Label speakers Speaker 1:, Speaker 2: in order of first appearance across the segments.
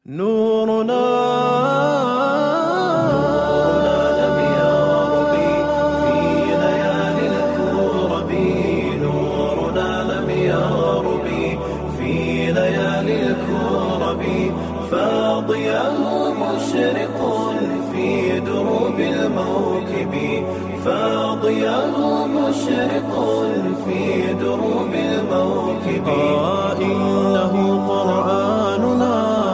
Speaker 1: نورنا لم يغرب في ليالي الكرب نورنا لم يغرب في ليالي الكرب فاضياه مشرق في دروب الموكب فاضياه مشرق في دروب الموكب آه إنه قرآننا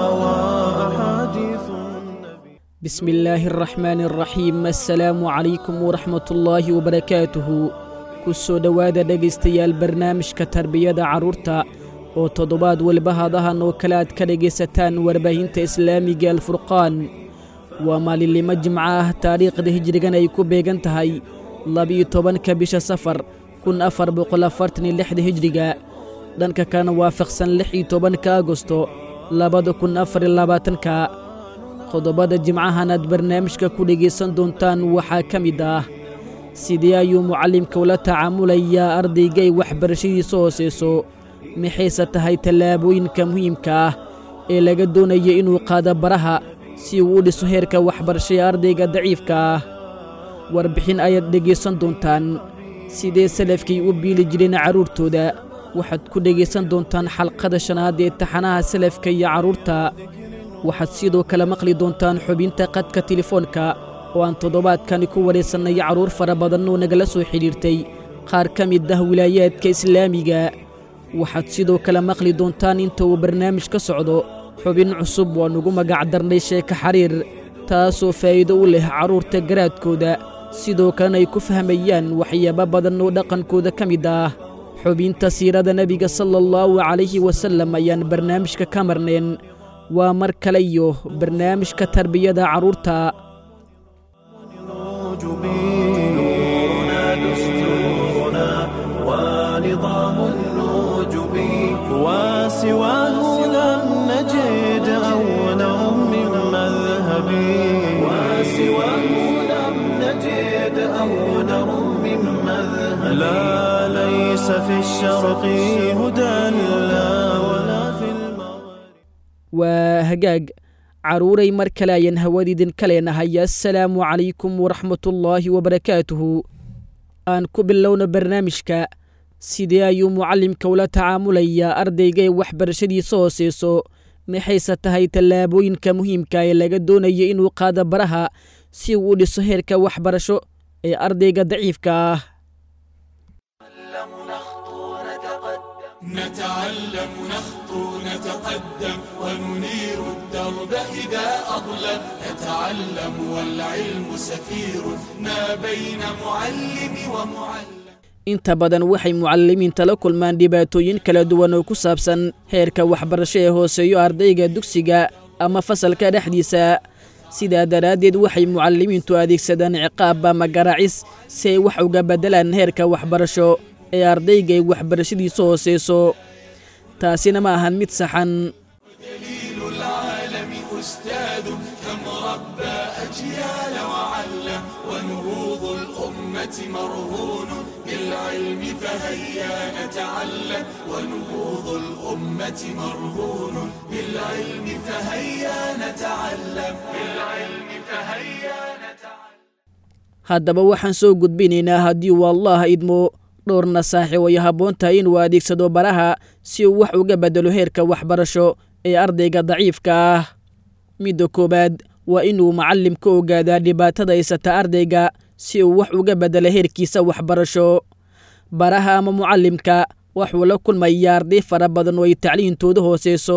Speaker 1: وأحاديث النبي
Speaker 2: بسم الله الرحمن الرحيم assalaamu calaykum waraxmat ullaahi wabarakaatuhu ku soo dhowaada dhegaystayaal barnaamijka tarbiyada carruurta oo toddobaad weliba hadahan oo kale aad ka dhegaysataan warbaahinta islaamiga alfurqaan waa maalinlimo jimco ah taariikhda hijrigan ay ku beegan tahay labiyo tobanka bisha safar kun afar boqol afartan iyo lixda hijriga dhanka kalena waafaqsan lix iyo tobanka agosto labada kun afar iyo labaatanka qodobada jimcahan aad barnaamijka ku dhegaysan doontaan waxaa ka mid ah sidee ayuu mucallimka ula tacaamulayaa ardaygay waxbarashadiisa hooseyso maxayse tahay tallaabooyinka muhiimka ah ee laga doonaya inuu qaado baraha si uu u dhiso heerka waxbarasho ee ardayga daciifka ah warbixin ayaad dhegaysan doontaan sidee salafkay u biili jireen carruurtooda waxaad ku dhegaysan doontaan xalqada shanaad ee taxanaha salafka iyo carruurta waxaad sidoo kale maqli doontaan xubinta qadka telefoonka oo aan toddobaadkani ku wareysannay carruur fara badan oo nagala soo xidhiirtay qaar ka mid ah wilaayaadka islaamiga waxaad sidoo kale maqli doontaan inta uu barnaamij ka socdo xubin cusub oo nugu magac darnay sheeka xariir taasoo faa'iido u leh carruurta garaadkooda sidoo kalena ay ku fahmayaan waxyaabo badan oo dhaqankooda ka mid ah xubinta siirada nebiga sala allahu calayhi wasallam ayaan barnaamijka ka marnayn waa mar kale iyo barnaamijka tarbiyada carruurta
Speaker 1: نورنا دستورنا ونظام النوجب وسواه لم نجد أولا من مذهب وسواه لم نجد أولا من مذهب لا ليس في الشرق هدى لا ولا في المغرب
Speaker 2: waa hagaag carruuray mar kale ayaan hawadiidin ka leenahay assalaamu calaykum waraxmatullaahi wabarakaatuhu aan ku bilowna barnaamijka sidee ayuu mucallimka ula tacaamulayaa ardayga ee waxbarashadiisa hooseyso maxayse tahay tallaabooyinka muhiimka ee laga doonaya inuu qaado baraha si uu u dhiso heerka waxbarasho ee ardayga daciifka ah
Speaker 3: نتعلم نخطو نتقدم وننير الدرب إذا أظلم نتعلم والعلم سفير ما بين معلم ومعلم
Speaker 2: inta badan waxay mucallimiinta la kulmaan dhibaatooyin kala duwan oo ku saabsan heerka waxbarasho ee hooseeyo ardayga dugsiga ama fasalka dhexdiisa sidaa daraaddeed waxay mucallimiintu adeegsadaan ciqaab ama garaacis si ay wax uga beddelaan heerka waxbarasho ee ardayga ay waxbarashadiisa hooseyso taasina ma ahan mid saxan
Speaker 3: دليل العالم أستاذ كم ربى أجيال وعلم ونهوض الأمة مرهون بالعلم فهيا نتعلم ونهوض الأمة مرهون بالعلم فهيا نتعلم بالعلم فهيا نتعلم
Speaker 2: haddaba waxaan soo gudbinaynaa haddii uu allah idmo dhowr nasaaxi way habboon tahay inuu adeegsado baraha si uu wax uga beddelo heerka waxbarasho ee ardayga daciifka ah midda koowaad waa inuu macallimka ogaadaa dhibaatada haysata ardayga si uu wax uga beddelo heerkiisa waxbarasho baraha ama mucallimka waxuu la kulmayaa arday fara badan oo ay tacliintooda hooseyso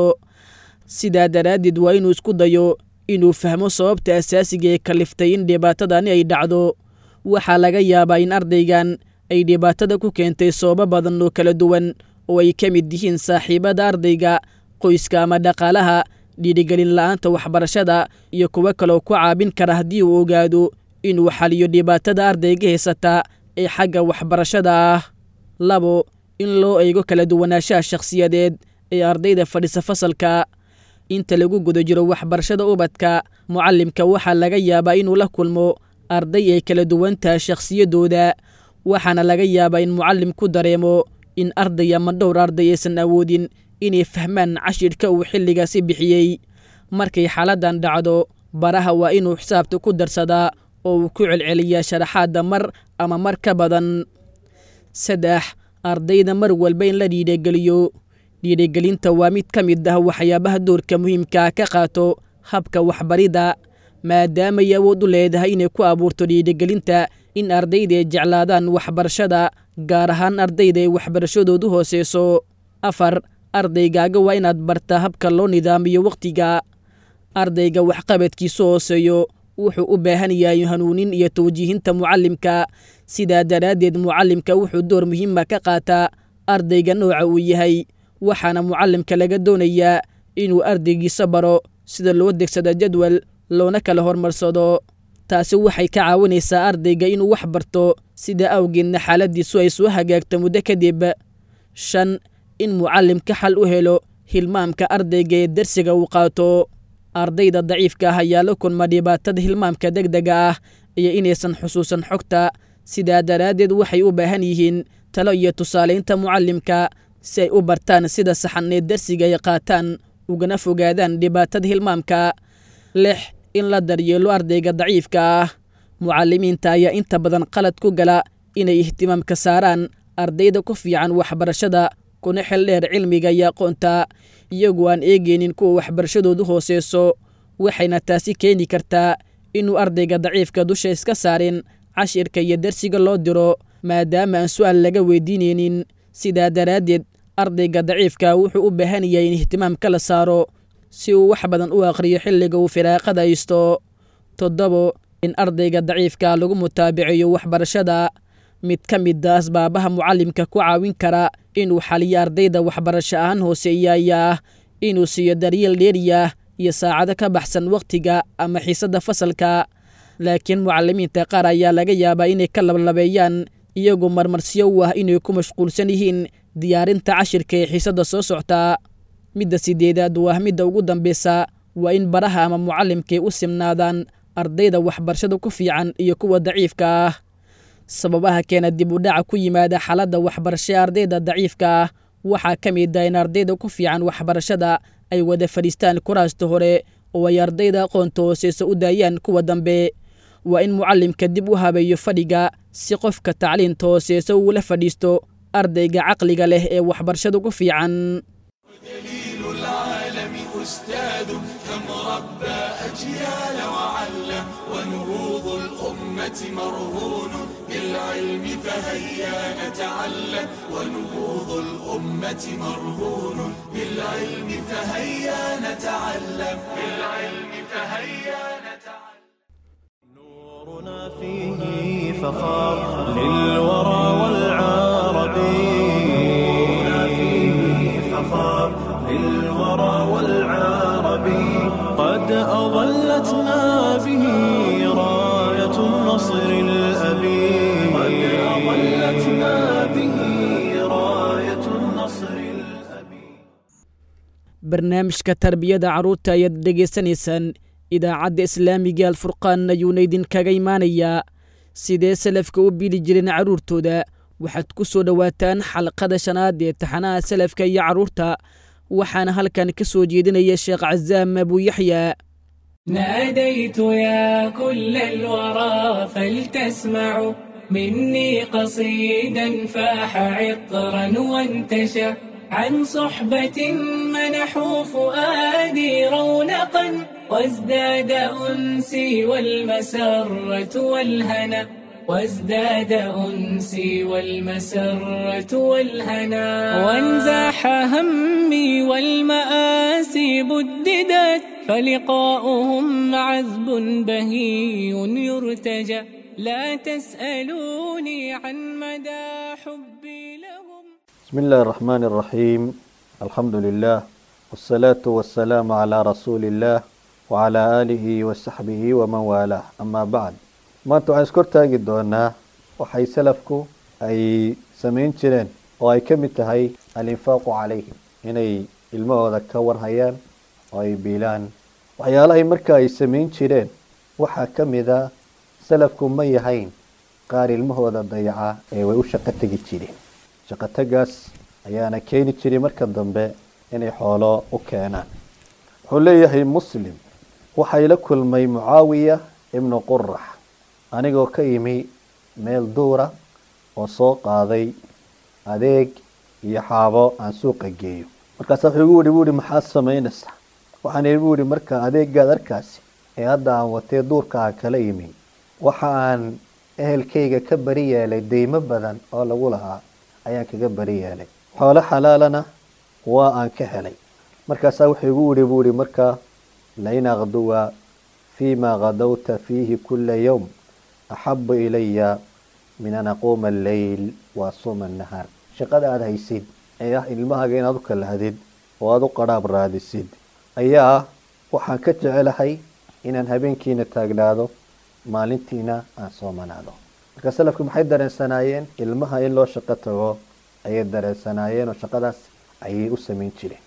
Speaker 2: sidaa daraaddeed waa inuu isku dayo inuu fahmo sababta asaasiga ee kaliftay in dhibaatadani ay dhacdo waxaa laga yaabaa in ardaygan ay dhibaatada ku keentay sababo badan oo kala duwan oo ay ka mid yihiin saaxiibada ardayga qoyska ama dhaqaalaha dhiirigelin la'aanta waxbarashada iyo kuwo kaloo ku caabin kara haddii uu ogaado inuu xaliyo dhibaatada ardayga haysata ee xagga waxbarashada ah labo in loo eego kala duwanaanshaha shakhsiyadeed ee ardayda fadhisa fasalka inta lagu guda jiro waxbarashada ubadka mucallimka waxaa laga yaabaa inuu la kulmo arday ay kala duwan tahay shakhsiyadooda waxaana laga yaabaa in mucallim ku dareemo in arday ama dhowr arday aysan awoodin inay fahmaan cashirka uu xilligaasi bixiyey markay xaaladdan dhacdo baraha waa inuu xisaabta ku darsadaa oo uu ku celceliyaa sharaxaadda mar ama mar ka badan saddex ardayda mar walba in la dhiidhageliyo dhiidhagelinta waa mid ka mid ah waxyaabaha doorka muhiimkaa ka qaato habka waxbaridda maadaamay awood u leedahay inay ku abuurto dhiidhagelinta in ardayda ay jeclaadaan waxbarashada gaar ahaan ardayda ay waxbarashadoodu hooseyso afar ardaygaaga waa inaad bartaa habka loo nidaamiyo wakhtiga ardayga waxqabadkiisu hooseeyo wuxuu u baahan yahay hanuunin iyo tawjiihinta mucallimka sidaa daraaddeed mucallimka wuxuu door muhiima ka qaataa ardayga nooca uu yahay waxaana mucallimka laga doonayaa inuu ardaygiisa baro sida loo degsado jadwal loona kala hormarsado taasi waxay ka caawinaysaa ardayga inuu wax barto sida awgeedna xaaladiisu ay soo hagaagto muddo kadib shan in mucallimka xal u helo hilmaamka ardayga ee darsiga uu qaato ardayda daciifka ah ayaa la kulma dhibaatada hilmaamka deg dega ah iyo inaysan xusuusan xogta sidaa daraaddeed waxay u baahan yihiin talo iyo tusaalaynta mucallimka si ay u bartaan sida saxan ee darsiga ay qaataan ugana fogaadaan dhibaatada hilmaamka lix in la daryeelo ardayga daciifka ah mucallimiinta ayaa inta badan qalad ku gala inay ihtimaamka saaraan ardayda ku fiican waxbarashada kuna xel dheer cilmiga iyo aqoonta iyagoo aan eegeynin kuwa waxbarashadoodu hooseyso waxayna taasi keeni kartaa inuu ardayga daciifka dusha iska saarin cashirka iyo darsiga loo diro maadaama aan su'aal laga weydiinaynin sidaa daraaddeed ardayga daciifka wuxuu u baahan yahay in ihtimaamka la saaro si uu wax badan u aqhriyo xilliga uu firaaqada haysto toddobo in ardayga daciifka lagu mutaabiceeyo waxbarashada mid ka mida asbaabaha mucallimka ku caawin kara inuu xaliyo ardayda waxbarasho ahaan hooseeya ayaa ah inuu siiyo daryeel dheeriyah iyo saacado ka baxsan wakhtiga ama xiisadda fasalka laakiin mucallimiinta qaar ayaa laga yaabaa inay ka lablabeeyaan iyagoo marmarsiyo u ah inay ku mashquulsan yihiin diyaarinta cashirka ee xiisadda soo soctaa midda sideedaad waa midda ugu dambeysa waa in baraha ama mucallimkay u simnaadaan ardayda waxbarashada ku fiican iyo kuwa daciifka ah sababaha keena dib u dhaca ku yimaada xaaladda waxbarasho ee ardayda daciifka ah waxaa ka mid ah in ardayda ku fiican waxbarashada ay wada fadhiistaan kuraasta hore oo ay ardayda aqoonta hooseysa u daayaan kuwa dambe waa in mucallimka dib u habeeyo fadhiga si qofka tacliinta hooseysa uula fadhiisto ardayga caqliga leh ee waxbarashada ku fiican
Speaker 3: دليل العالم أستاذ كم ربى أجيال وعلى ونهوض الأمة مرهون بالعلم فهيا نتعلم ونهوض الأمة مرهون بالعلم فهيا نتعلم بالعلم فهيا نتعلم
Speaker 1: نورنا فيه فخار للورى والعرب نورنا فيه فخار للورى والعرب قد أظلتنا به راية النصر الأبي قد أظلتنا به راية النصر الأبي
Speaker 2: barnaamijka tarbiyada carruurta ayaad dhegaysanaysaan idaacadda islaamiga alfurqaan ayuuna idinkaga imaanayaa sidee salafka u bili jireen carruurtooda waxaad ku soo dhowaataan xalqada shanaad ee taxanaha salafka iyo carruurta waxaana halkan ka soo jeedinaya sheekh casaam abuuyaxya
Speaker 4: ناديت يا كل الورى فلتسمعوا مني قصيدا فاح عطرا وانتشى عن صحبة منحوا فؤادي رونقا وازداد أنسي والمسرة والهنا وازداد أنسي والمسرة والهنا وانزاح همي والمآسي بددت فلقاؤهم عذب بهي يرتجى لا تسألوني عن مدى حبي لهم
Speaker 5: بسم الله الرحمن الرحيم الحمد لله والصلاة والسلام على رسول الله وعلى آله وصحبه ومن والاه أما بعد maanta waxaan iskor taagi doonaa waxay salafku ay samayn jireen oo ay ka mid tahay alinfaaqu calayhim inay ilmahooda ka warhayaan oo ay biilaan waxyaalahay marka ay samayn jireen waxaa ka mid a salafku ma yahayn qaar ilmahooda dayaca ee way u shaqo tegi jireen shaqotagaas ayaana keeni jiray marka dambe inay xoolo u keenaan wuxuu leeyahay muslim waxay la kulmay mucaawiya ibnu qurax anigoo ka yimi meel duura oo soo qaaday adeeg iyo xaabo aan suuqa geeyo markaasa wuxuu igu yihi bu ihi maxaad samaynaysaa waxaan igu yihi marka adeegaad arkaasi ee hadda aan watee duurka aan kala yimi waxa aan ehelkayga ka bari yeelay deymo badan oo lagu lahaa ayaan kaga bari yeelay xoolo xalaalana waa aan ka helay markaasaa wuxuu igu yihi buu ihi markaa lain akduwa fima kadawta fiihi kula yowm axabu ilaya min an aquuma alleyl wa asuuma annahaar shaqada aada haysid ee ah ilmahaaga inaad u kalahdid oo aada u qadhaab raadisid ayaa waxaan ka jecelahay inaan habeenkiina taagnaado maalintiina aan soomanaado marka salafku maxay dareensanaayeen ilmaha in loo shaqo tago ayay dareensanaayeen oo shaqadaas ayay u samayn jireen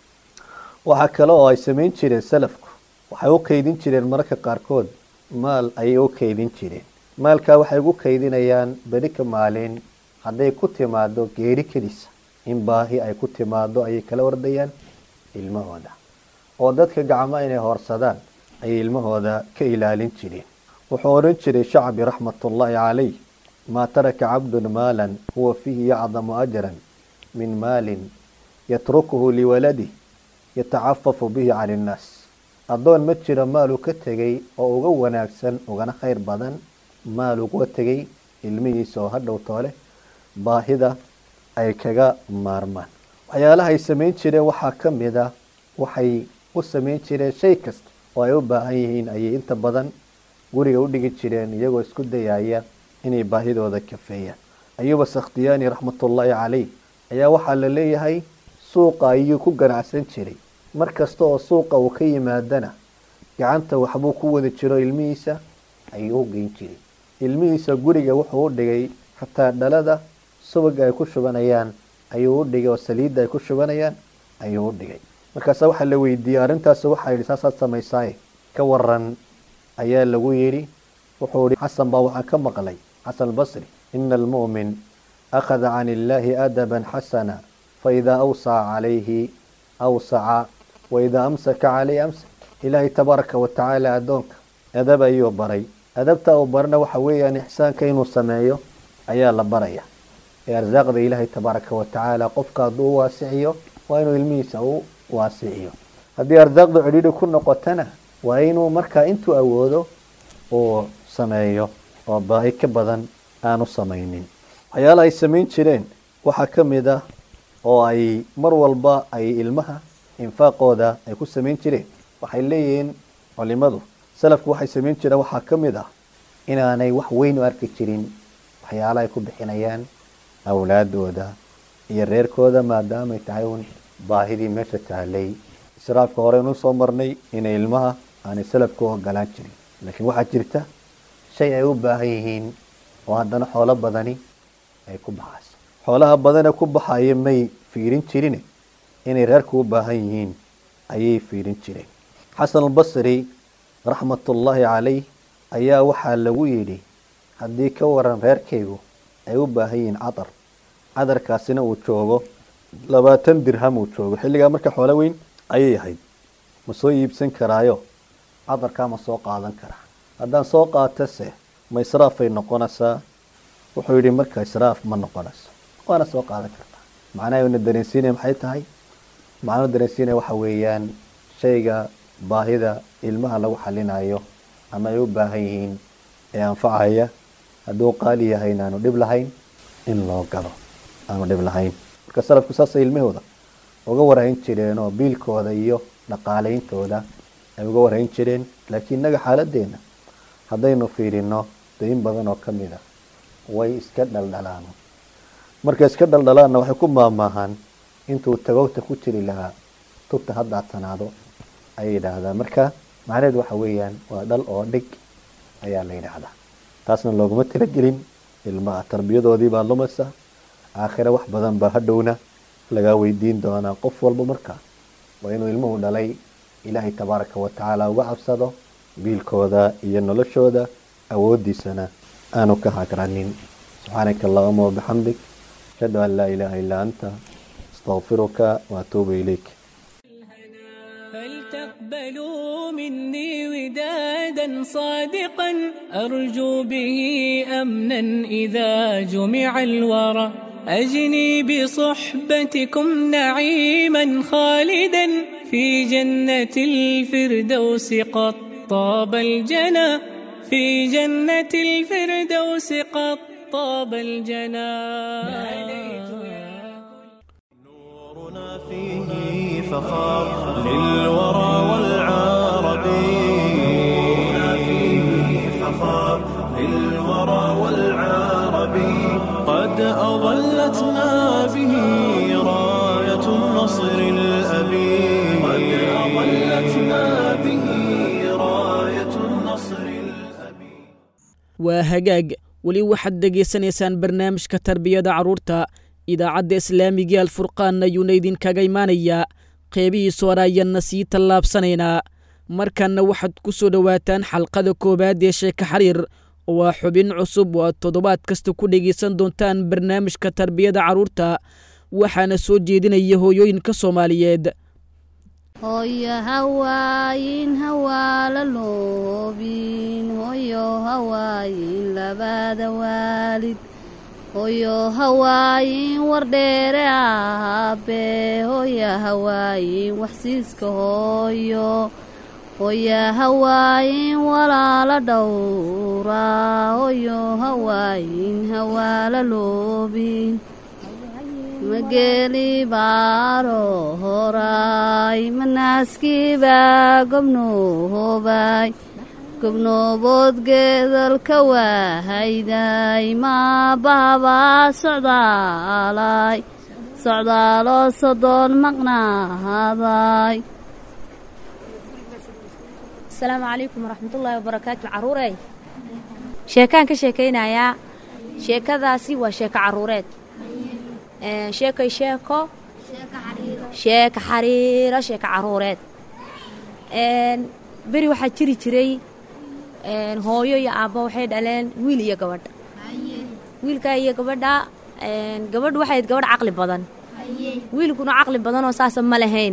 Speaker 5: waxaa kale oo ay samayn jireen salafku waxay u kaydin jireen mararka qaarkood maal ayay u kaydin jireen maalkaa waxay ugu kaydinayaan beri ka maalin hadday ku timaado geeri kedisa in baahi ay ku timaado ayay kala ordayaan ilmahooda oo dadka gacmo inay hoorsadaan ayay ilmahooda ka ilaalin jireen wuxuu odhan jiray shacbi raxmatullaahi calayh maa taraka cabdun maalan huwa fiihi yacdamu ajran min maalin yatrukuhu liwaladih yatacafafu bihi cani innaas addoon ma jiro maal uu ka tegay oo uga wanaagsan ugana khayr badan maal uga tegay ilmihiisa oo hadhow toole baahida ay kaga maarmaan waxyaalaha ay samayn jireen waxaa ka mid a waxay u samayn jireen shay kasta oo ay u baahan yihiin ayay inta badan guriga u dhigi jireen iyagoo isku dayaya inay baahidooda kafeeyaan ayuba sakhtiyaani raxmatullaahi caleyh ayaa waxaa la leeyahay suuqa ayuu ku ganacsan jiray mar kasta oo suuqa uu ka yimaadana gacanta waxbuu ku wada jiro ilmihiisa ayuu u geyn jiray ilmihiisa guriga wuxuu u dhigay xataa dhalada subaga ay ku shubanayaan ayuu u dhigay oo saliidda ay ku shubanayaan ayuu u dhigay markaasa waxaa la weydiiyey arrintaas waxaa yidhi saasaad samaysaaye ka waran ayaa lagu yidhi wuxuu ihi xasan baa waxaan ka maqlay xasan albasri ina almu'min akhada can illaahi adaban xasana faidaa awsaca calayhi awsaca waidaa amsaka calayhi amsak ilaahay tabaaraka wa tacaala addoonka adab ayuu baray adabta uu barana waxa weeyaan ixsaanka inuu sameeyo ayaa la baraya ee arsaaqda ilaahay tabaaraka wa tacaala qofka hadduu u waasiciyo waa inuu ilmihiisa u waasiciyo haddii arsaaqdu cidhiidhi ku noqotana waa inuu markaa intuu awoodo uu sameeyo oo baahi ka badan aanu samaynin waxyaalaha ay samayn jireen waxaa ka mid ah oo ay mar walba ay ilmaha infaaqooda ay ku samayn jireen waxay leeyihiin culimadu salafku waxay samayn jireen waxaa ka mid ah inaanay wax weyn u arki jirin waxyaalaha ay ku bixinayaan awlaadooda iyo reerkooda maadaamay tahay uun baahidii meesha tahalay israafka hore inuu soo marnay inay ilmaha aanay salafku u ogolaan jirin laakiin waxaa jirta shay ay u baahan yihiin oo haddana xoolo badani ay ku baxayso xoolaha badane ku baxaya may fiirin jirine inay reerku u baahan yihiin ayay fiirin jireen xasan albasri raxmatullaahi calayh ayaa waxaa lagu yidhi haddii ka waran reerkaygu ay u baahan yihiin cadar cadarkaasina uu joogo labaatan dirham uu joogo xilligaa marka xoolo weyn ayay ahayd ma soo iibsan karaayo cadarkaa ma soo qaadan karaa haddaan soo qaatase ma israafay noqonaysaa wuxuu yidhi marka israaf ma noqonayso waana soo qaadan kartaa macnaha dareensiinaya maxay tahay macnuu dareensiinaya waxa weeyaan shayga baahida ilmaha lagu xalinayo ama ay u baahan yihiin ee anfacaya hadduu qaali yahay inaanu dhib lahayn in loo galo aanu dhib lahayn marka salafku saasay ilmahooda uga warhayn jireen oo biilkooda iyo dhaqaaleyntooda ay uga warhayn jireen laakiin innaga xaaladeena haddaynu fiirino dayn badan oo ka mid a way iska dhaldhalaan markay iska dhaldhalaanna waxay ku maamaahaan intuu tagogta ku jiri lahaa tubta haddaadsanaado ayay yidhaahdaan marka macnaheed waxa weeyaan waa dhal oo dhig ayaa la yidhaahdaa taasna looguma talagelin ilmaha tarbiyadoodii baa lumaysa aakhire wax badan baa hadhowna lagaa weydiin doonaa qof walba markaa waa inuu ilmuhu dhalay ilaahay tabaaraka wa tacaala uga cabsado biilkooda iyo noloshooda awoodiisana aanu ka hagranin subxaanaka allahuma wabixamdik ashhadu an laa ilaaha illaa anta astaqfiruka waatuubu ilayk
Speaker 4: فلتقبلوا مني ودادا صادقا أرجو به أمنا إذا جمع الورى أجني بصحبتكم نعيما خالدا في جنة الفردوس قد طاب الجنى في جنة الفردوس قد طاب الجنى
Speaker 1: نورنا فيه فخار للورى والعرب نورنا فيه فخار للورى والعرب قد أظلتنا به راية النصر الأبي قد أظلتنا به راية النصر الأبي
Speaker 2: waa hagaag weli waxaad dhegaysanaysaan barnaamijka tarbiyada carruurta idaacadda islaamiga alfurqaan ayuuna idinkaga imaanayaa qeybihiisa hore ayaanna sii tallaabsanaynaa markanna waxaad ku soo dhowaataan xalqada koowaad ee sheeka xariir oo ah xubin cusub oo aad toddobaad kasta ku dhegaysan doontaan barnaamijka tarbiyada carruurta waxaana soo jeedinaya hooyooyinka soomaaliyeed
Speaker 6: hooyo hawaayin hawaala loobin hooyo hawaayin labada waalid hooyo hawaayin wardheere aabe hooyo hawaayin waxsiiska hooyo hooyo hawaayin walaala dhowra hooyo hawaayin hawaala loobin mageli baaro horay manaaskiibaa gobnoobay gobnoobood geedalka waahayday maabahabaa socdaalay socdaaloo sodoon maqnaaday
Speaker 7: asalaamu calaykum waraxmatullaahi wabarakaatu caruurey sheekaan ka sheekaynayaa sheekadaasi waa sheeko caruureed sheekay sheeko sheeka xariiro sheeko caruureed beri waxaa jiri jiray hooyo iyo aabbo waxay dhaleen wiil iyo gabadha wiilkaa iyo gabadha gabadhu waxay gabadh caqli badan wiilkuna caqli badanoo saasa ma lahayn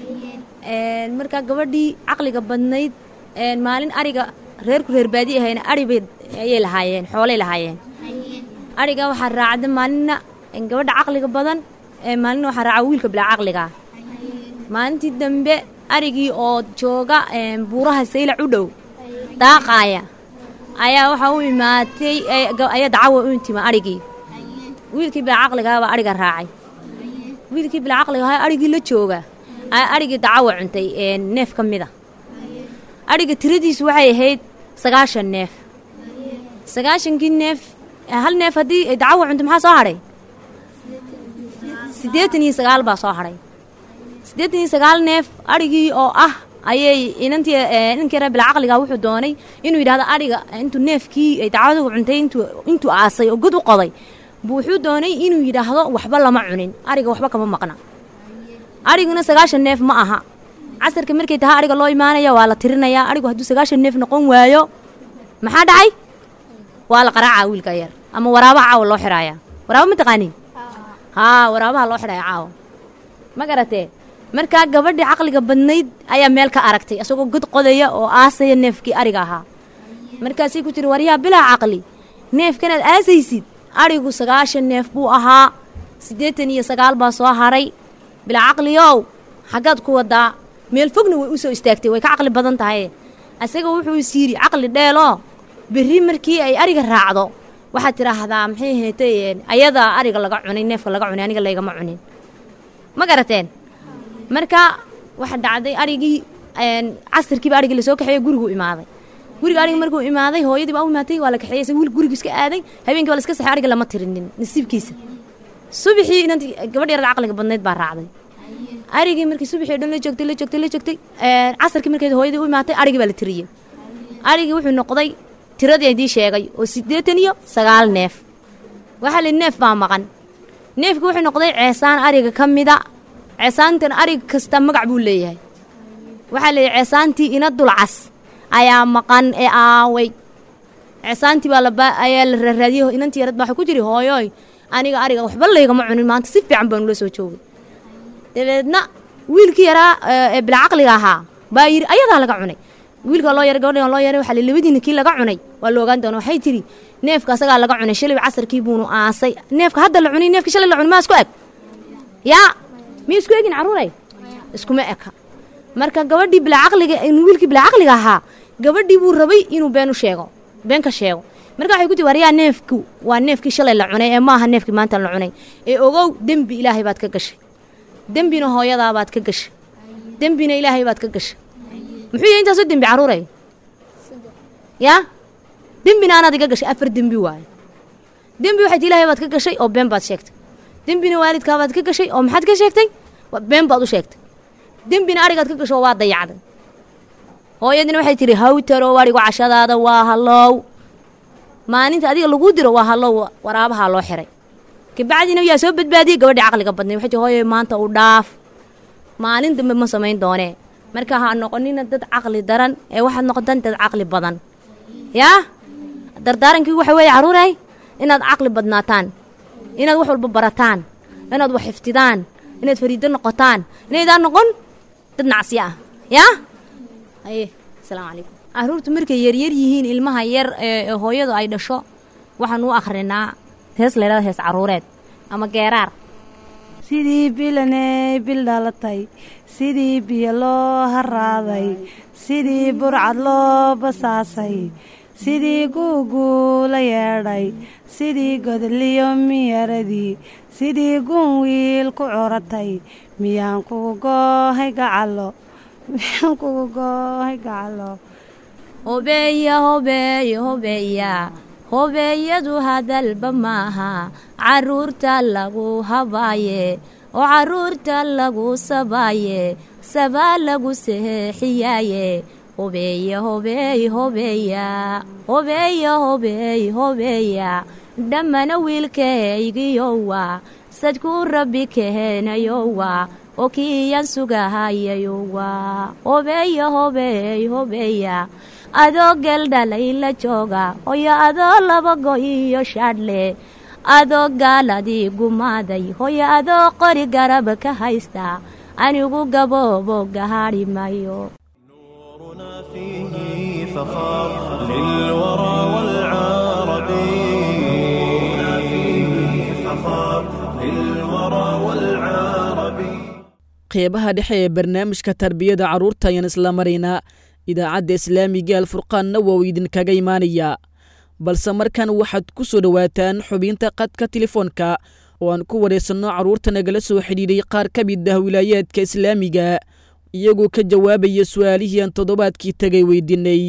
Speaker 7: markaa gabadhii caqliga badnayd maalin ariga reerku reer baadi ahayna aribay ayay lahaayeen xoolay lahaayeen ariga waxaa raacda maalinna gabadha caqliga badan maalina waxaa raaca wiilka bilaa caqliga maalintii dambe arigii oo jooga buuraha saylac u dhow daaqaaya ayaa waxaa u imaatay ayaa dacawa u intima arigii wiilkii bilaa caqligaha baa ariga raacay wiilkii bilaa caqliga ahaa arigii la jooga ayaa arigii dacawa cuntay neef ka mid a ariga tiradiisu waxay ahayd sagaashan neef sagaashankii neef hal neef haddii dacawa cunto maxaa soo hadhay siddeetan iyo sagaal baa soo hadhay siddeetan iyo sagaal neef arigii oo ah ayay inantii inankii reer bilcaqliga wuxuu doonay inuu yidhahdo ariga intuu neefkii ay dacwadu cuntay intuu intuu aasay oo god u qoday buu wuxuu doonay inuu yidhaahdo waxba lama cunin ariga waxba kama maqna ariguna sagaashan neef ma aha casarka markay tahay ariga loo imaanaya waa la tirinayaa arigu hadduu sagaashan neef noqon waayo maxaa dhacay waa la qaraacaa wiilka yar ama waraabaha caawa loo xiraaya waraaba ma taqaanin haa waraabaha loo xidhaya caawa ma garatee markaa gabadhii caqliga badnayd ayaa meel ka aragtay isagoo god qodaya oo aasaya neefkii ariga ahaa markaasay ku tiri waryaa bilaa caqli neefkanaad aasaysid arigu sagaashan neef buu ahaa siddeetan iyo sagaal baa soo haray bilaa caqliyow xaggaad ku wadaa meel fogna way u soo istaagtay way ka caqli badan tahay isaga wuxuu is yidhi caqli dheeloo berri markii ay ariga raacdo waxaad tidhaahdaa maxay heetay ayadaa ariga laga cunay neefka laga cunay aniga laygama cunin ma garateen marka waxa dhacday arigii casirkiiba arigii lasoo kaxeeye gurigu imaaday guriga ariga markuu imaaday hooyadii baa u imaatay waa la kaxeeyey sa wiil gurigu iska aaday habeenkii waa la iska saxay ariga lama tirinin nasiibkiisa subaxii inantii gabadh yarada caqliga badnayd baa raacday arigii markii subaxii o dhan la joogtay la joogtay la joogtay casarkii markeed hooyadii u imaatay arigii baa la tiriyey arigii wuxuu noqday tiradii idii sheegay oo siddeetan iyo sagaal neef waxaa li neef baa maqan neefkii wuxuu noqday ceesaan ariga ka mida ceesaantan arig kasta magac buu leeyahay waxaa leeyahy ceesaantii ina dulcas ayaa maqan ee aaway ceesaantii baa laba ayaa la raaraadiyey inantii yarad baa waxa ku jiri hooyoy aniga ariga waxba laygama cunin maanta si fiican baan ula soo joogay dabeedna wiilkii yaraa ee ee bilcaqliga ahaa baa yidhi ayadaa laga cunay wiilka loo yaray gabadhan loo yaray waxaa la labadiina kii laga cunay waa la ogaan doona waxay tidhi neefka asagaa laga cunay shalay casarkii buunu aasay neefka hadda la cunay neefkii shalay la cunay maa isku eg yaa miya isku egin carruuray iskuma eka marka gabadhii bilcaqliga wiilkii bilcaqliga ahaa gabadhii buu rabay inuu been u sheego been ka sheego marka waxay ku tii waryaa neefku waa neefkii shalay la cunay ee maaha neefkii maanta la cunay ee ogow dembi ilaahay baad ka gashay dembina hooyadaa baad ka gashay dembina ilaahay baad ka gashay muxuu yahay intaasoo dembi carruuray yaa dembina anaad iga gashay afar dembi waaye dembi waxayd ilaahay baad ka gashay oo been baad sheegtay dembina waalidkaa baad ka gashay oo maxaad ka sheegtay Wa- been baad u sheegtay dembina adhigaad ka gasho waa dayacday hooyadina waxay tidhi hawtarow adhigu cashadaada waa hallow maalinta adiga lagu diro waa hallow waraabahaa loo xiray kabacdina yaa soo badbaadiyey gabadhii caqliga badnay waxay tihi hooyo maanta u dhaaf maalin dambe ma samayn doonee marka ha noqonina dad caqli daran ee waxaad noqotaan dad caqli badan yaa dardaarankii waxa weeye carruuray inaad caqli badnaataan inaad wax walba barataan inaad wax xiftidaan inaad fariido noqotaan inaydaan noqon dad nacsiya ah yaa haye asalaamu calaykum carruurtu markay yaryar yihiin ilmaha yar ee ee hooyadu ay dhasho waxaan u akhrinaa hees laydhada hees carruureed ama geeraar
Speaker 8: sidii bilaney bil dhalatay sidii biyo loo haraaday sidii burcad loo basaasay sidii guuguu la yeedhay sidii godliyo miyaradii sidii gun wiil ku curatay miyaan kugu goohay gacalo miyaan kugu goohay gacalo
Speaker 7: hobeeya hobeeya hobeeya hobeeyadu hadalba maaha carruurta lagu habaaye oo carruurta lagu sabaaye sabaa lagu seexiyaaye hobeeya hobeey hobeeya hobeeya hobeey hobeeya dhammana wiilkaygiyowa sadkuu rabbi keenayowa oo kiiyan sugahayayowa hobeeya hobeey hobeeya adoo geldhalay la jooga hoyo adoo laba go iyo shaadhle adoo gaaladii gumaaday hoyo adoo qori garaba ka haysta anigu gaboobo gahaadhi mayo
Speaker 1: نورنا فيه فخار للورى والعرب نورنا فيه فخار للورى والعرب
Speaker 2: qeybaha dhexe ee barnaamijka tarbiyada carruurta ayaan isla maraynaa idaacadda islaamiga alfurqaanna waa uu idinkaga imaanayaa balse markan waxaad ku soo dhowaataan xubinta qadka telefoonka oo aan ku waraysanno carruurta nagala soo xidhiidhay qaar ka mid ah wilaayaadka islaamiga iyagoo ka jawaabaya su'aalihii aan toddobaadkii tegay weydiinay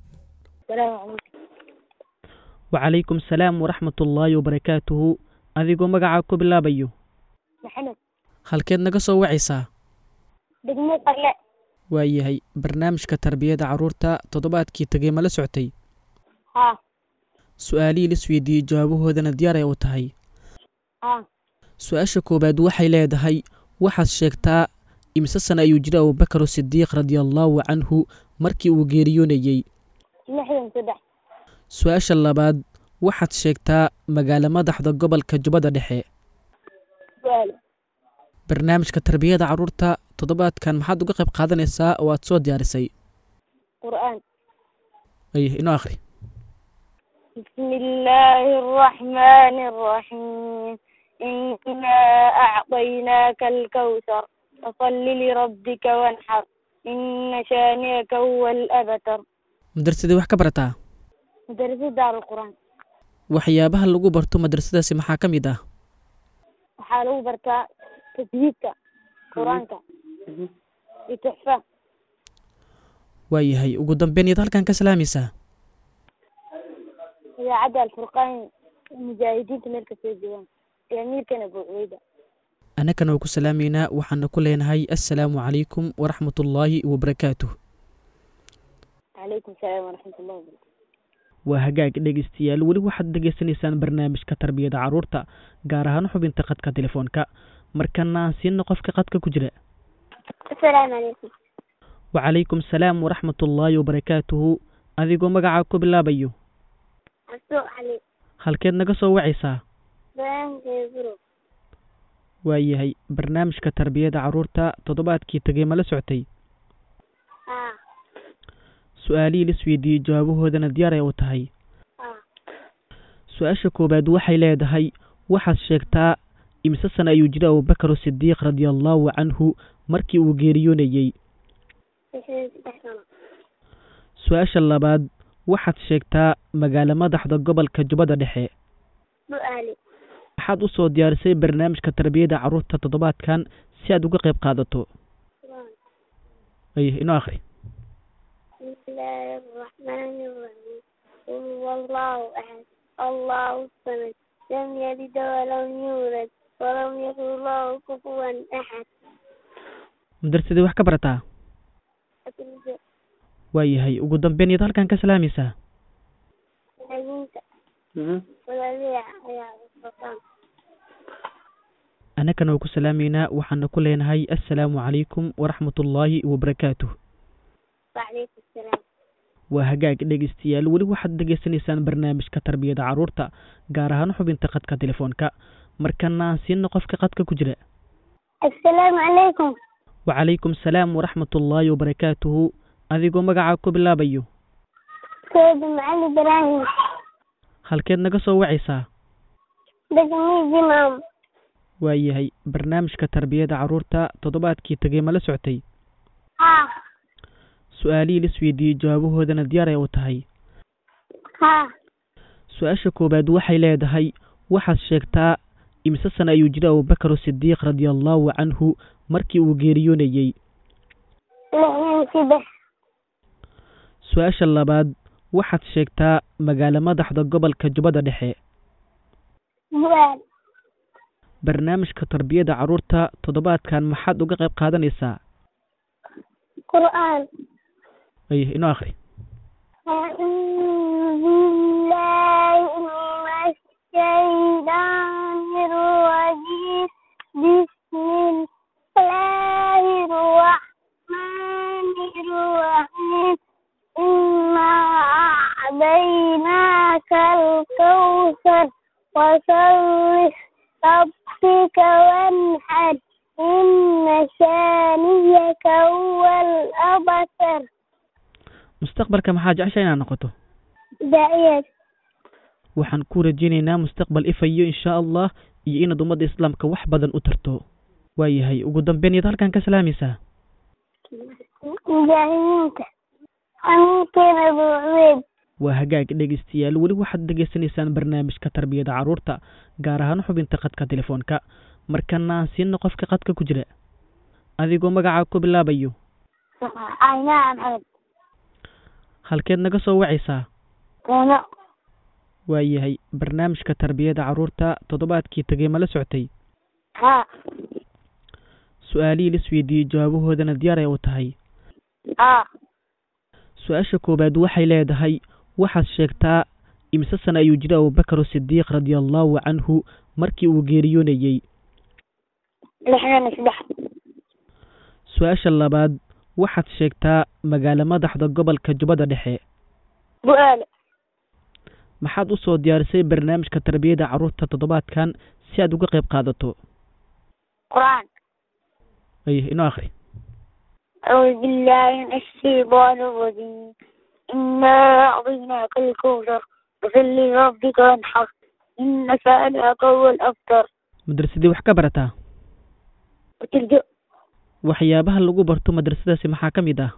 Speaker 2: wacalaykum salaam waraxmatullaahi wabarakaatuhu adigoo magacaa ku bilaabayo
Speaker 9: maxamed
Speaker 2: halkeed naga soo wacaysaa
Speaker 9: degmo qarle
Speaker 2: waayahay barnaamijka tarbiyada carruurta toddobaadkii tegay ma la soctay
Speaker 9: haa
Speaker 2: su-aalihii lis weydiiyey jawaabahoodana diyaar ay u tahay
Speaker 9: haa
Speaker 2: su-aasha koowaad waxay leedahay waxaad sheegtaa imise sana ayuu jira abubakar sidiiq radiallaahu canhu markii uu geeriyoonayey
Speaker 9: lixdan saddex
Speaker 2: su-aasha labaad waxaad sheegtaa magaalo madaxda gobolka jubbada dhexe
Speaker 9: su-aal
Speaker 2: barnaamijka tarbiyada carruurta toddobaadkan maxaad uga qayb qaadanaysaa oo aad soo diyaarisay
Speaker 9: qur'aan
Speaker 2: ay inoo akhri
Speaker 9: بسم الله الرحمن الرحيم إنا أعطيناك الكوثر فصل لربك وانحر إن شانئك هو الأبتر
Speaker 2: madrasadii wax ka barataa
Speaker 9: مدرسة دار القرآن
Speaker 2: waxyaabaha lagu barto madrasadaasi maxaa ka mid ah
Speaker 9: waxaa lagu bartaa tajwiidka qur-aanka iyo tuxfa
Speaker 2: waayahay ugu dambeyn iyaad halkan ka salaamaysaa
Speaker 9: idaacadda alfurqaan mujaahidiinta meel kasoo joogaan iyo amiirkan abu cubeyda
Speaker 2: annagana waa ku salaamaynaa waxaana ku leenahay assalaamu calaykum waraxmatullaahi wabarakaatuh
Speaker 9: calaykum salaam waraxmat ullahi wabarakatu
Speaker 2: waa hagaag dhegeystayaal weli waxaad dhegeysanaysaan barnaamijka tarbiyada carruurta gaar ahaan xubinta qadka telefoonka markana aan siino qofka qadka ku jira
Speaker 9: asalaamu calaykum
Speaker 2: wacalaykum salaam waraxmatullaahi wabarakaatuhu adigoo magacaa ku bilaabayo
Speaker 9: asoo cali
Speaker 2: halkeed naga soo wacaysaa
Speaker 9: baankeeburo
Speaker 2: waayahay barnaamijka tarbiyada carruurta toddobaadkii tegey ma la socotay
Speaker 9: haa
Speaker 2: su-aalihii la isweydiiyey jawaabahoodana diyaar ay u tahay
Speaker 9: haa
Speaker 2: su-aasha koowaad waxay leedahay waxaad sheegtaa imise sana ayuu jiray abubakar sidiiq radia allahu canhu markii uu geeriyoonayey
Speaker 9: lixdan saddex sano
Speaker 2: su-aasha labaad waxaad sheegtaa magaalo madaxda gobolka jubbada dhexe
Speaker 9: bu-aali
Speaker 2: waxaad u soo diyaarisay barnaamijka tarbiyada carruurta toddobaadkan si aad uga qayb qaadato
Speaker 9: quraan
Speaker 2: ay inoo akhri
Speaker 9: بسم الله الرحمن الرحيم قل هو الله أحد الله الصمد لم يلد ولم يولد ولم يكن له كفوا أحد
Speaker 2: madarsadii wax ka barataa
Speaker 9: أتلجأ
Speaker 2: waayahay ugu dambeyn iyaad halkan ka salaamaysaa
Speaker 9: أجنت ولا ليع يا السلطان
Speaker 2: annagana waa ku salaamaynaa waxaana ku leenahay assalaamu calaykum waraxmat ullaahi wabarakaatuh
Speaker 9: وعليكم السلام
Speaker 2: waa hagaag dhegeystayaal weli waxaad dhegeysanaysaan barnaamijka tarbiyada carruurta gaar ahaan xubinta qadka telefoonka markana aan siina qofka qadka ku jira
Speaker 9: السلام عليكم
Speaker 2: wacalaykum salaam waraxmat ullaahi wabarakaatuhu adigoo magacaa ku bilaabayo
Speaker 9: سيد معلي إبراهيم
Speaker 2: halkeed naga soo wacaysaa
Speaker 9: دقمي جمام
Speaker 2: waayahay barnaamijka tarbiyada carruurta toddobaadkii tegey ma la socotay
Speaker 9: ها
Speaker 2: su-aalihii la isweydiiyey jawaabahoodana diyaar ay u tahay
Speaker 9: ها
Speaker 2: su-aasha koowaad waxay leedahay waxaad sheegtaa imise sana ayuu jiray abubakar sidiiq radia allahu canhu markii uu geeriyoonayey
Speaker 9: لحين سبح
Speaker 2: su-aasha labaad waxaad sheegtaa magaalo madaxda gobolka jubbada dhexe
Speaker 9: بؤال
Speaker 2: barnaamijka tarbiyada carruurta toddobaadkan maxaad uga qayb qaadanaysaa
Speaker 9: قرآن
Speaker 2: ay inoo akhri
Speaker 9: أعوذ بالله من الشيطان الرجيم بسم الله الرحمن الرحيم إنا أعطيناك الكوثر وصل ربك وانحر إن شانيك هو الأبتر
Speaker 2: mustaqbalka maxaa jecesha inaad noqoto
Speaker 9: داعية
Speaker 2: waxaan ku rajaynaynaa mustaqbal ifayo insha allah iyo inaad ummadda islaamka wax badan u tarto waayahay ugu dambeyn iyaad halkan ka salaamaysaa
Speaker 9: مجاهدينك أمينكين أبو عبيد
Speaker 2: waa hagaag dhegeystayaal weli waxaad dhegeysanaysaan barnaamijka tarbiyada carruurta gaar ahaan xubinta qadka telefoonka markana aan siina qofka qadka ku jira adigoo magacaa ku bilaabayo
Speaker 9: عيناء محمد
Speaker 2: halkeed naga soo wacaysaa
Speaker 9: كونو
Speaker 2: waayahay barnaamijka tarbiyada carruurta toddobaadkii tegey ma la socotay
Speaker 9: ها
Speaker 2: su-aalihii la isweydiiyey jawaabahoodana diyaar ay u tahay
Speaker 9: ها
Speaker 2: su-aasha koowaad waxay leedahay waxaad sheegtaa imise sana ayuu jiray abubakar sidiiq radia allahu canhu markii uu geeriyoonayey
Speaker 9: لحنا نسبح
Speaker 2: su-aasha labaad waxaad sheegtaa magaalo madaxda gobolka jubbada dhexe
Speaker 9: بؤال
Speaker 2: maxaad u soo diyaarisay barnaamijka tarbiyada carruurta toddobaadkan si aad uga qayb qaadato
Speaker 9: قرآن
Speaker 2: ay inoo akhri
Speaker 9: أعوذ بالله من الشيطان الرجيم إنا أعطيناك الكوثر فصل لربك وانحر إن شانئك هو الأبتر
Speaker 2: madrasadii wax ka barataa
Speaker 9: وتلجأ
Speaker 2: waxyaabaha lagu barto madrasadaasi maxaa ka mid ah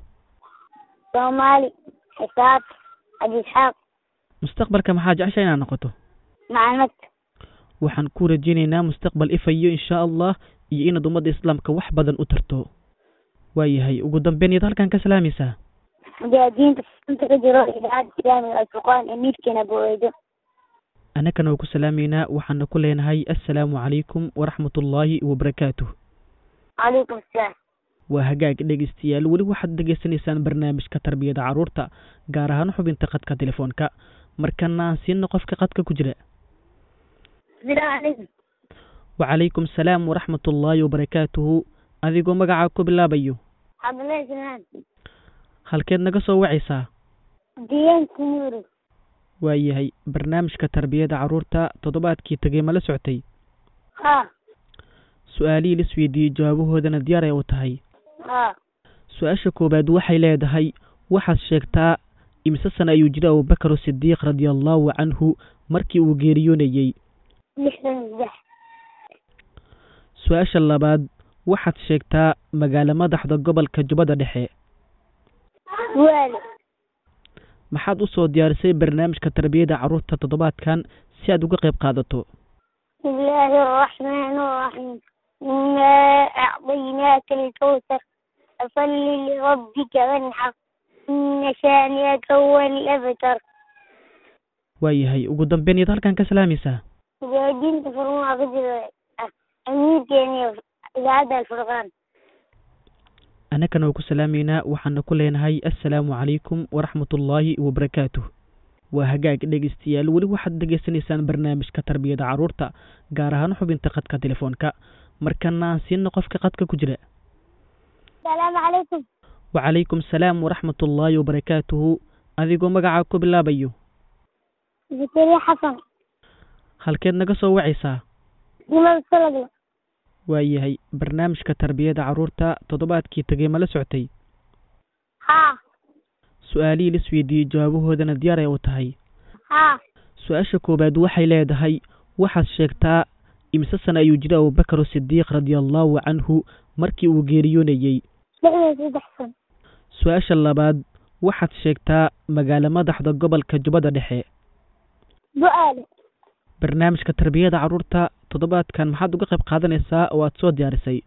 Speaker 9: صومالي حساب أبي إسحاق
Speaker 2: mustaqbalka maxaa jecesha inaad noqoto
Speaker 9: معلمات
Speaker 2: waxaan ku rajaynaynaa mustaqbal ifayo insha allah iyo inaad ummadda islaamka wax badan u tarto waayahay ugu dambeyn iyaad halkan ka salaamaysaa
Speaker 9: مجاهدين أنت كجرو إذاعة إسلامي الفرقان أمير كان أبو عيدو
Speaker 2: annagana waa ku salaamaynaa waxaana ku leenahay assalaamu calaykum waraxmat ullaahi wabarakaatuh
Speaker 9: عليكم السلام
Speaker 2: waa hagaag dhegeystayaal weli waxaad dhegeysanaysaan barnaamijka tarbiyada carruurta gaar ahaan xubinta qadka telefoonka markana aan siina qofka qadka ku jira
Speaker 9: السلام عليكم
Speaker 2: wacalaykum salaam waraxmat ullaahi wabarakaatuhu adigoo magacaa ku bilaabayo
Speaker 9: عبد الله سلمان
Speaker 2: halkeed naga soo wacaysaa
Speaker 9: ديان سنورو
Speaker 2: waayahay barnaamijka tarbiyada carruurta toddobaadkii tegey ma la socotay
Speaker 9: ها
Speaker 2: su-aalihii la isweydiiyey jawaabahoodana diyaar ay u tahay
Speaker 9: haa
Speaker 2: su-aasha koowaad waxay leedahay waxaad sheegtaa imise sana ayuu jiray abubakar sidiiq radia allahu canhu markii uu geeriyoonayey
Speaker 9: lixdan saddex
Speaker 2: su-aasha labaad waxaad sheegtaa magaalo madaxda gobolka jubbada dhexe
Speaker 9: waale
Speaker 2: maxaad usoo diyaarisay barnaamijka tarbiyada carruurta toddobaadkan si aad uga qayb qaadato
Speaker 9: بسم الله الرحمن الرحيم إنا أعطيناك الكوثر فصل لربك وانحر إن شانئك هو الأبتر
Speaker 2: waayahay ugu dambeyn iyaad halkan ka salaamaysaa
Speaker 9: مجاهدين تفرون أقدر أمير كيني إذاعة الفرقان
Speaker 2: annagana waa ku salaamaynaa waxaana ku leenahay assalaamu calaykum waraxmatullaahi wabarakaatuh waa hagaag dhegeystayaal weli waxaad dhegeysanaysaan barnaamijka tarbiyada carruurta gaar ahaan xubinta khadka telefoonka markana aan siina qofka khadka ku jira
Speaker 9: السلام عليكم
Speaker 2: wacalaykum salaam waraxmatullaahi wabarakaatuhu adigoo magacaa ku bilaabayo
Speaker 9: زكريا حسن
Speaker 2: halkeed naga soo wacaysaa
Speaker 9: لماذا سلقنا
Speaker 2: waayahay barnaamijka tarbiyada carruurta toddobaadkii tegay ma la soctay
Speaker 9: ها
Speaker 2: su-aalihii la isweydiiyey jawaabahoodana diyaar ay u tahay
Speaker 9: ها
Speaker 2: su-aasha koowaad waxay leedahay waxaad sheegtaa imise sana ayuu jiray abubakar sidiiq radia allahu canhu markii uu geeriyoonayey
Speaker 9: لحظة سيد حسن
Speaker 2: su-aasha labaad waxaad sheegtaa magaalo madaxda gobolka jubbada dhexe
Speaker 9: سؤال
Speaker 2: barnaamijka tarbiyada carruurta toddobaadkan maxaad uga qayb qaadanaysaa oo aad soo diyaarisay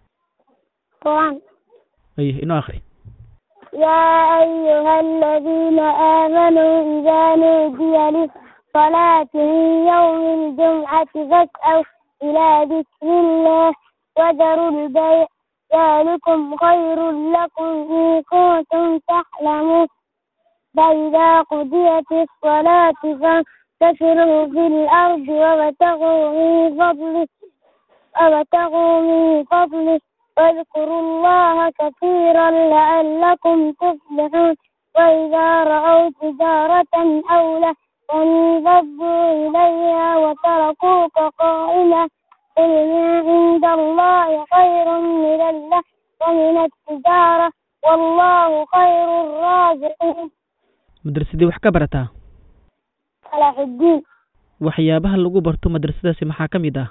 Speaker 9: قرآن
Speaker 2: ay inoo akhri
Speaker 9: يا أيها الذين آمنوا إذا نودي للصلاة من يوم الجمعة فاسعوا إلى ذكر الله وذروا البيع ذلكم خير لكم إن كنتم تعلمون فإذا قضيت الصلاة فانتشروا في الأرض وابتغوا من فضله وابتغوا من فضله واذكروا الله كثيرا لعلكم تفلحون وإذا رأوا تجارة أو لهوا انفضوا إليها وتركوك قائما قل ما عند الله خير من الله ومن التجارة والله خير الرازقين
Speaker 2: madrasadii wax ka barataa
Speaker 9: صلاح الدين
Speaker 2: waxyaabaha lagu barto madrasadaasi maxaa ka mid ah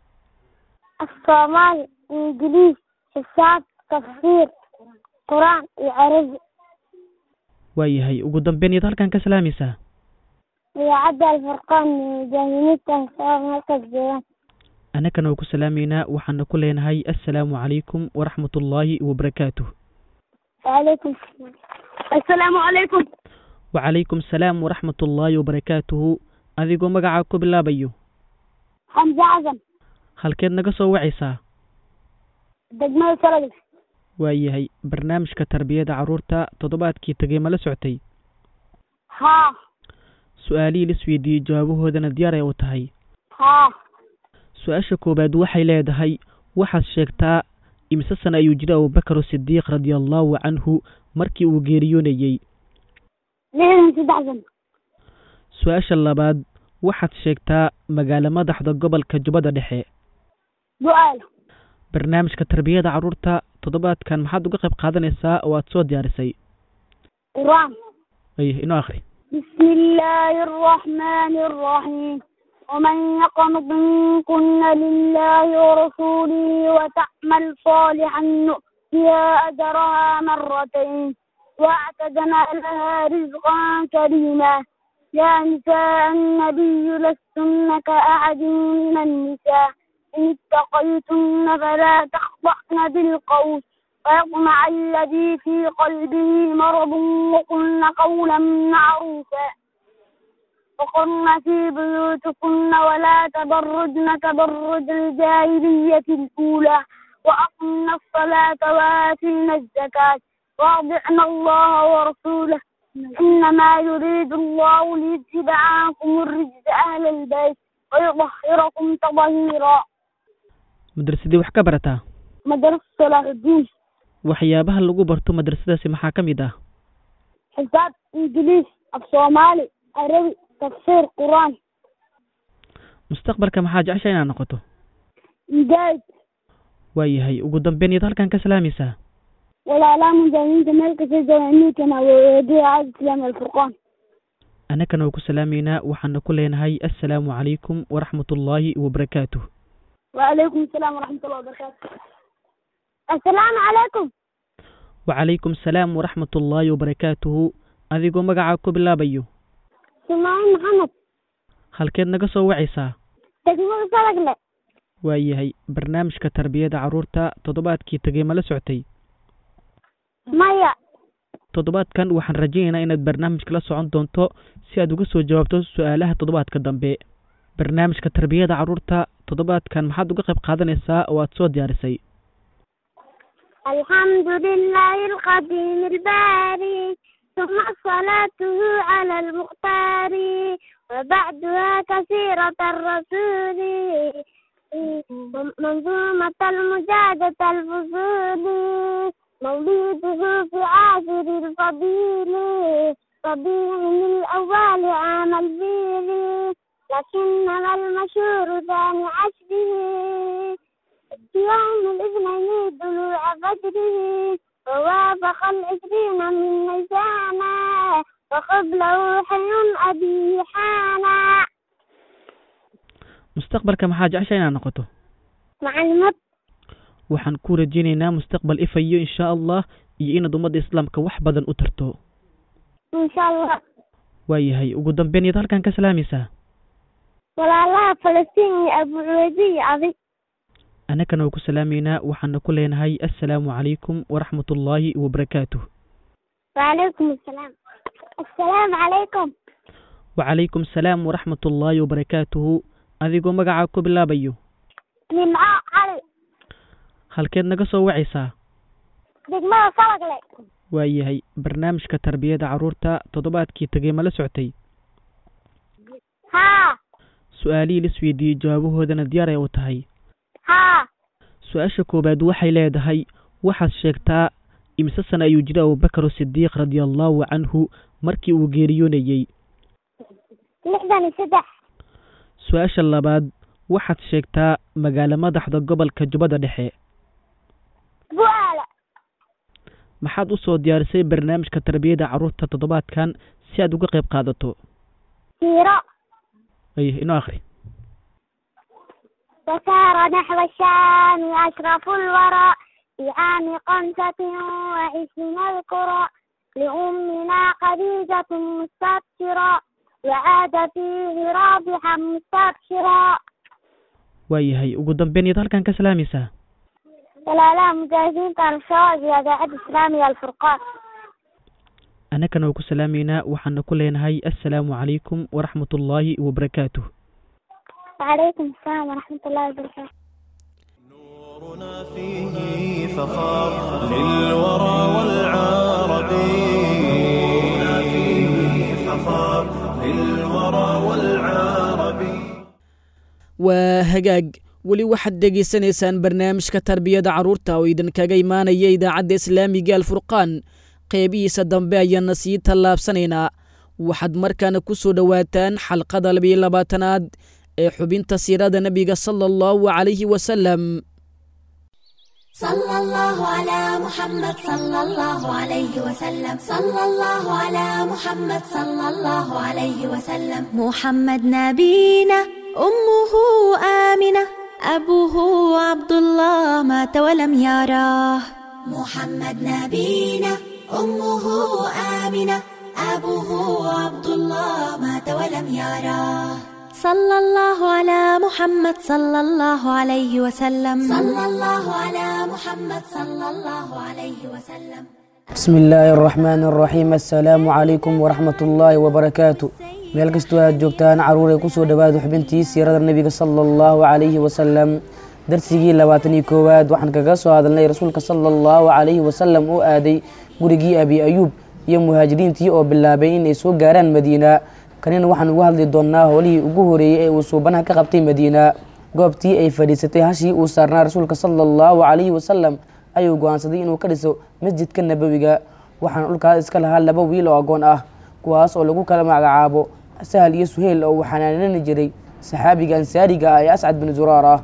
Speaker 9: الصومالي إنجليزي حساب تفسير قرآن وعربي
Speaker 2: waayahay ugu dambeyn iyaad halkan ka salaamaysaa
Speaker 9: ويعدى الفرقان جاهلية سواء مركز جيران
Speaker 2: annagana waa ku salaamaynaa waxaana ku leenahay assalaamu calaykum waraxmatullaahi wabarakaatuh
Speaker 9: وعليكم السلام السلام عليكم
Speaker 2: wacalaykum salaam waraxmatullaahi wabarakaatuhu adigoo magacaa ku bilaabayo
Speaker 9: حمزة عزم
Speaker 2: halkeed naga soo wacaysaa
Speaker 9: دجمال سلقل
Speaker 2: waayahay barnaamijka tarbiyada carruurta toddobaadkii tegay ma la soctay
Speaker 9: ها
Speaker 2: su-aalihii la isweydiiyey jawaabahoodana diyaar ay u tahay
Speaker 9: ها
Speaker 2: su-aasha koowaad waxay leedahay waxaad sheegtaa imise sana ayuu jiray abubakar sidiiq radia allahu canhu markii uu geeriyoonayey
Speaker 9: ليه سيد عزم
Speaker 2: su-aasha labaad waxaad sheegtaa magaalo madaxda gobolka jubbada dhexe
Speaker 9: سؤال
Speaker 2: barnaamijka tarbiyada carruurta toddobaadkan maxaad uga qayb qaadanaysaa oo aad soo diyaarisay
Speaker 9: قرآن
Speaker 2: ay inoo akhri
Speaker 9: بسم الله الرحمن الرحيم ومن يقنط منكن لله ورسوله وتعمل صالحا نؤتها أجرها مرتين واعتدنا لها رزقا كريما يا نساء النبي لستن كأحد من النساء إن اتقيتن فلا تخضعن بالقول ويطمع الذي في قلبه مرض وقلن قولا معروفا وقرن في بيوتكن ولا تبرجن تبرج الجاهلية الأولى وأقمنا الصلاة وآتينا الزكاة وأطعنا الله ورسوله إنما يريد الله ليذهب عنكم الرجس أهل البيت ويطهركم تطهيرا
Speaker 2: madrasadii wax ka barataa
Speaker 9: مدرسة صلاح الدين
Speaker 2: waxyaabaha lagu barto madrasadaasi maxaa ka mid ah
Speaker 9: حساب إنجليزي الصومالي عربي تفسير قرآن
Speaker 2: mustaqbalka maxaa jecesha inaad noqoto
Speaker 9: مجاهد
Speaker 2: waayahay ugu dambeyn iyaad halkan ka salaamaysaa
Speaker 9: walaalaha mujaahimiinta meel kasta jooga ninkana weediya caad islaam alfurqaan
Speaker 2: annagana waa ku salaameynaa waxaana ku leenahay assalaamu calaykum waraxmatullaahi wabarakaatuh
Speaker 9: وعليكم السلام ورحمة الله وبركاته السلام عليكم
Speaker 2: wacalaykum asalaam waraxmatullaahi wabarakaatuhu adigoo magacaa ku bilaabayo
Speaker 9: سماعين محمد
Speaker 2: halkeed naga soo wacaysaa
Speaker 9: تجمع صدق له
Speaker 2: waayahay barnaamijka tarbiyada carruurta toddobaadkii tegey ma la soctay
Speaker 9: مايا
Speaker 2: toddobaadkan waxaan rajaynaynaa inaad barnaamijka la socon doonto si aad uga soo jawaabto su-aalaha toddobaadka dambe barnaamijka tarbiyada carruurta toddobaadkan maxaad uga qayb qaadanaysaa oo aad soo diyaarisay
Speaker 9: الحمد لله القديم الباري ثم صلاته على المختار وبعدها كثيرة الرسول منظومة المجادة الفصول مولده في عاشر الفضيل ربيع الأول عام الفيل لكنما المشهور ثاني عشره يوم الاثنين طلوع فجره ووافق العشرين من نيسانا وقبله حي أبي حانا
Speaker 2: mustaqbalka maxaa jecesha inaad noqoto
Speaker 9: معلمات
Speaker 2: waxaan ku rajaynaynaa mustaqbal ifayo insha allah iyo inaad ummadda islaamka wax badan u tarto
Speaker 9: إن شاء الله
Speaker 2: waayahay ugu dambeyn iyaad halkan ka salaamaysaa
Speaker 9: ولا الله فلسطين أبو عبيدي عظيم
Speaker 2: annagana waa ku salaameynaa waxaana ku leenahay assalaamu calaykum waraxmatullaahi wabarakaatuh
Speaker 9: وعليكم السلام السلام عليكم
Speaker 2: wacalaykum asalaam waraxmatullaahi wabarakaatuhu adigoo magacaa ku bilaabayo
Speaker 9: نمعاء علي
Speaker 2: halkeed naga soo wacaysaa
Speaker 9: دقمة صدق لي
Speaker 2: waayahay barnaamijka tarbiyada carruurta toddobaadkii tegey ma la soctay
Speaker 9: ها
Speaker 2: su-aalihii la isweydiiyey jawaabahoodana diyaar ay u tahay
Speaker 9: ها
Speaker 2: su-aasha koowaad waxay leedahay waxaad sheegtaa imise sana ayuu jiray abubakar sidiiq radiallahu canhu markii uu geeriyoonayey
Speaker 9: لحظة سدح
Speaker 2: su-aasha labaad waxaad sheegtaa magaalo madaxda gobolka jubbada dhexe
Speaker 9: بوالة
Speaker 2: maxaad u soo diyaarisay barnaamijka tarbiyada carruurta toddobaadkan si aad uga qayb qaadato
Speaker 9: سيرة
Speaker 2: ay inoo akhri
Speaker 9: وسار نحو الشام أشرف الورى في عام خمسة وعشرين القرى لأمنا خديجة مستبشرة وعاد فيه رابحا مستبشرا
Speaker 2: waayahay ugu dambeyn iyaad halkan ka salaamaysaa
Speaker 9: ولا لا مجاهدين كانوا الشواذ يا داعي الإسلامي الفرقان
Speaker 2: annagana waa ku salaameynaa waxaana ku leenahay assalaamu calaykum waraxmatullaahi wabarakaatuh
Speaker 9: وعليكم السلام ورحمة الله وبركاته
Speaker 1: نورنا فيه فخار للورى والعرب نورنا فيه فخار للورى والعرب
Speaker 2: waa hagaag weli waxaad dhegaysanaysaan barnaamijka tarbiyada carruurta oo idinkaga imaanaya idaacadda islaamiga alfurqaan qeybihiisa dambe ayaana sii tallaabsanaynaa waxaad markaana ku soo dhowaataan xalqada labiyo labaatanaad ee xubinta siirada nebiga sala allahu calayhi wasalam
Speaker 10: صلى الله على محمد صلى الله عليه وسلم صلى الله على محمد صلى الله عليه وسلم محمد نبينا أمه آمنة أبوه عبد الله مات ولم يراه محمد نبينا أمه آمنة أبوه عبد الله مات ولم يراه صلى الله على محمد صلى الله عليه وسلم صلى الله على محمد صلى الله عليه وسلم
Speaker 11: بسم الله الرحمن الرحيم السلام عليكم ورحمة الله وبركاته meel kastoo aad joogtaan caruuray kusoo dhawaada xubintii siirada nebiga sala allahu calayhi wasalam darsigii labaatan iyo koowaad waxaan kaga soo hadalnay rasuulka sala allahu calayhi wasalam oo aaday gurigii abi ayuub iyo muhaajiriintii oo bilaabay in ay soo gaaraan madiina kanina waxaan uga hadli doonaa howlihii ugu horeeyey ee uu suubanaha ka qabtay madiina goobtii ay fadhiisatay hashii uu saarnaa rasuulka sala allahu calayhi wasalam ayuu go-aansaday inuu ka dhiso masjidka nabowiga waxaana dhulkaas iska lahaa laba wiil oo agoon ah kuwaas oo lagu kala magacaabo sahal iyo suheyl oo uu xanaanani jiray saxaabiga ansaariga ah ee ascad bin zuraar ah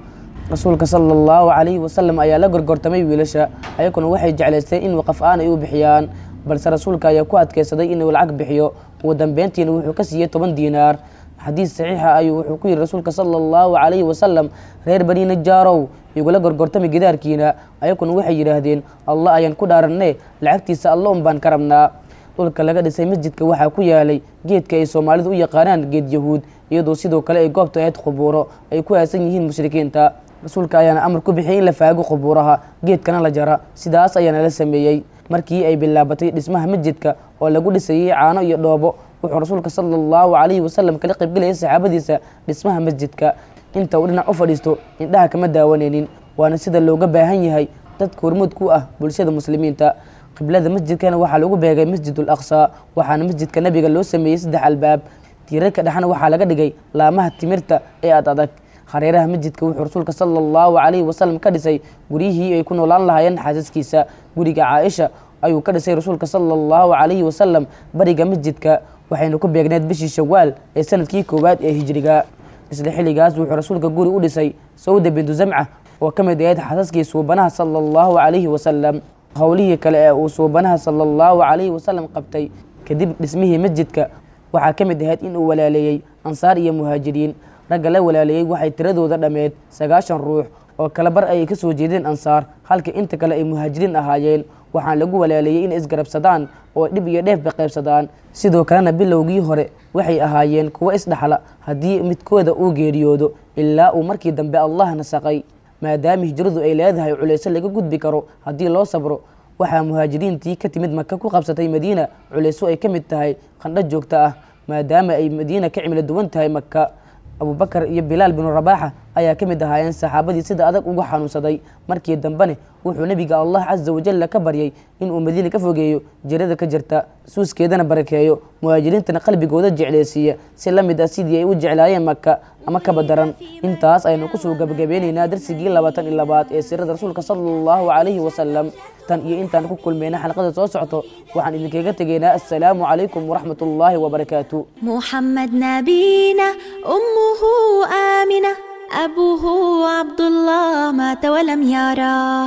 Speaker 11: rasuulka sala allahu calayhi wasalam ayaa la gorgortamay wiilasha ayaguna waxay jeclaysteen in waqaf aan ay u bixiyaan balse rasuulka ayaa ku adkeysaday inuu lacag bixiyo ugu dambeyntiina wuxuu ka siiyey toban diinaar xadiis saxiixa ayuu wuxuu ku yidhi rasuulka sala allahu calayhi wasalam reer bani najaarow igula gorgortami gidaarkiina ayaguna waxay yidhaahdeen allah ayaan ku dhaaranne lacagtiisa alla un baan ka rabnaa dhulka laga dhisay masjidka waxaa ku yaalay geedka ay soomaalidu u yaqaanaan geed yahuud iyadoo sidoo kale ay goobta ahayd qubuuro ay ku aasan yihiin mushrikiinta rasuulka ayaana amar ku bixiyay in la faago qubuuraha geedkana la jara sidaas ayaana la sameeyey markii ay bilaabatay dhismaha masjidka oo lagu dhisayey caano iyo dhoobo wuxuu rasuulka sala allahu calayhi wasalam kala qaybgelayay saxaabadiisa dhismaha masjidka inta uu dhinac u fadhiisto indhaha kama daawanaynin waana sida looga baahan yahay dadka hormuud ku ah bulshada muslimiinta qiblada masjidkana waxaa lagu beegay masjidul aqsa waxaana masjidka nabiga loo sameeyey saddex albaab tiirarka dhexna waxaa laga dhigay laamaha timirta ee ad adag hareeraha masjidka wuxuu rasuulka sala allahu calayhi wasalam ka dhisay guryihii ay ku noolaan lahaayeen xaasaskiisa guriga caaisha ayuu ka dhisay rasuulka sala allahu calayhi wasalam bariga masjidka waxayna ku beegneed bishii shawaal ee sanadkii koowaad ee hijriga isla xilligaas wuxuu rasuulka guri u dhisay sawda bintu zamca oo ka mid ahayd xaasaskii suubanaha sala allahu calayhi wasalam howlihii kale ee uu suubanaha sala allahu calayhi wasalam qabtay kadib dhismihii masjidka waxaa ka mid ahayd in uu walaaleeyey ansaar iyo muhaajiriin ragga la walaaleeyey waxay tiradooda dhammeed sagaashan ruux oo kala bar ay ka soo jeedeen ansaar halka inta kale ay muhaajiriin ahaayeen waxaan lagu walaaleeyey inay isgarabsadaan oo dhib iyo dheefba qaybsadaan sidoo kalena bilowgii hore waxay ahaayeen kuwo isdhaxla haddii midkooda uu geeriyoodo ilaa uu markii dambe allah nasaqay maadaama hijradu ay leedahay culayso laga gudbi karo haddii loo sabro waxaa muhaajiriintii ka timid maka ku qabsatay madiina culayso ay ka mid tahay qandho joogto ah maadaama ay madiina ka cimilo duwan tahay maka abubakar iyo bilaal binu rabaaxa ayaa ka mid ahaayeen saxaabadii sida adag ugu xanuunsaday markii dambene wuxuu nebiga allah casa wajalla ka baryay inuu madiina ka fogeeyo jirada ka jirta suuskeedana barakeeyo muhaajiriintana qalbigooda jecleysiiya si la mid ah sidii ay u jeclaayeen maka ama kaba daran intaas aynu kusoo gabagabeynaynaa darsigii labaatan iyo labaad ee sirada rasuulka sala allahu calayhi wasalam tan iyo intaan ku kulmayna xalqada soo socto waxaan idinkaga tegaynaa assalaamu calaykum waraxmat ullaahi wabarakaatu
Speaker 10: محمد نبينا أمه آمنة أبوه عبد الله مات ولم يراه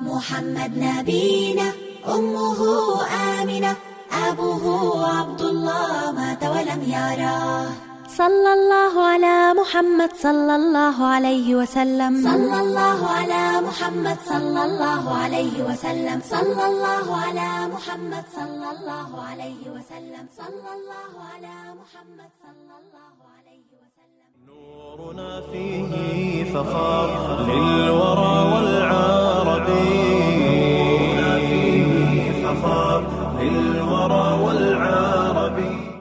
Speaker 10: محمد نبينا أمه آمنة أبوه عبد الله مات ولم يراه صلى الله على محمد صلى الله عليه وسلم صلى الله على محمد صلى الله عليه وسلم صلى الله على محمد صلى الله عليه وسلم صلى الله على محمد صلى الله عليه وسلم
Speaker 1: نورنا فيه فخار للورى والعرب نورنا فيه فخار للورى والعرب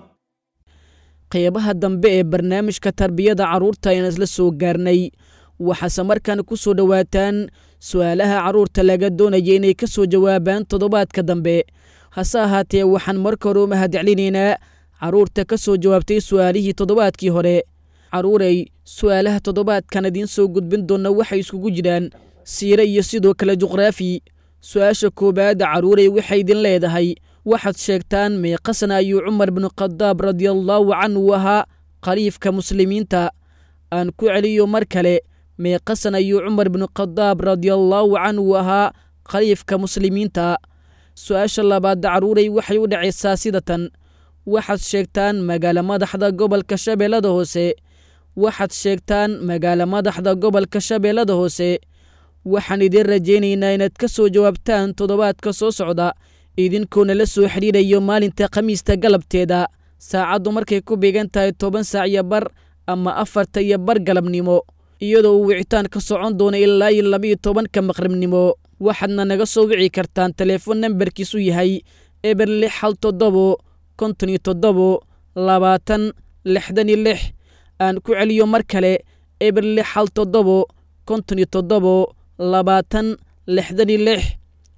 Speaker 2: qeybaha dambe ee barnaamijka tarbiyada carruurta ayaan isla soo gaarnay waxaase markaan ku soo dhowaataan su'aalaha carruurta laga doonaya inay ka soo jawaabaan toddobaadka dambe hase ahaatee waxaan marka hore u mahadcelinaynaa carruurta ka soo jawaabtay su'aalihii toddobaadkii hore carruurey su'aalaha toddobaadkan idiin soo gudbin doonna waxay iskugu jiraan siire iyo sidoo kale juqraafi su-aasha koowaada carruurey waxay idin leedahay waxaad sheegtaan meeqasna ayuu cumar binu khadaab radiallaahu canhu ahaa khaliifka muslimiinta aan ku celiyo mar kale meeqasan ayuu cumar binu khadaab radiallaahu canhu ahaa khaliifka muslimiinta su-aasha labaadda carruurey waxay u dhacaysaa sida tan waxaad sheegtaan magaalo madaxda gobolka shabeellada hoose waxaad sheegtaan magaalo madaxda gobolka shabeellada hoose waxaan idiin rajaynaynaa inaad ka soo jawaabtaan toddobaadka soo socda idinkoona la soo xidhiidhayo maalinta khamiista galabteeda saacaddu markay ku beegan tahay toban saac iyo bar ama afarta iyo bar galabnimo iyadoo uu wicitaan ka socon doono ilaa iyo labaiyo tobanka maqribnimo waxaadna naga soo wici kartaan teleefon nambarkiisu yahay eber lix hal toddobo konton iyo toddobo labaatan lixdan iyo lix aan ku celiyo mar kale eber lix hal toddobo konton iyo toddobo labaatan lixdan iyo lix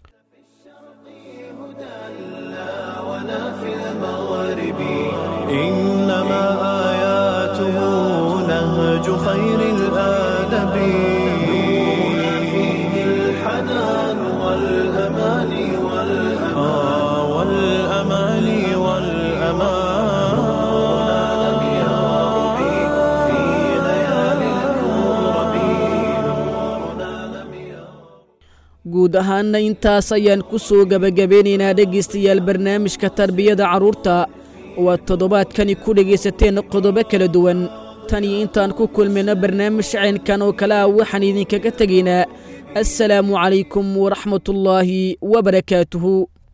Speaker 1: إنما آياته نهج خير الآدب نورنا فيه الحنان والأمان والأمان والأمان والأمان نورنا لم يرب في ليالي الكرب
Speaker 2: guud ahaanna intaas ayaan ku soo gebagabeynaynaa dhegaystayaal barnaamijka tarbiyada carruurta oo aad toddobaadkani ku dhegaysateen qodobo kala duwan tan iyo intaan ku kulmayno barnaamij caynkan oo kale ah waxaan idinkaga tegaynaa assalaamu calaykum waraxmatullaahi wabarakaatuhu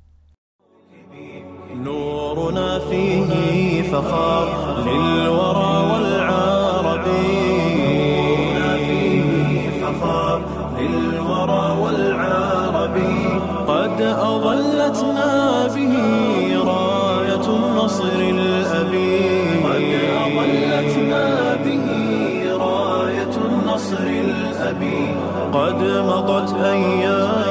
Speaker 1: نورنا فيه فخار للورى والعرب نورنا فيه فخار للورى والعرب قد أظلتنا به راية النصر الأبي قد أظلتنا به راية النصر الأبي قد مضت أيام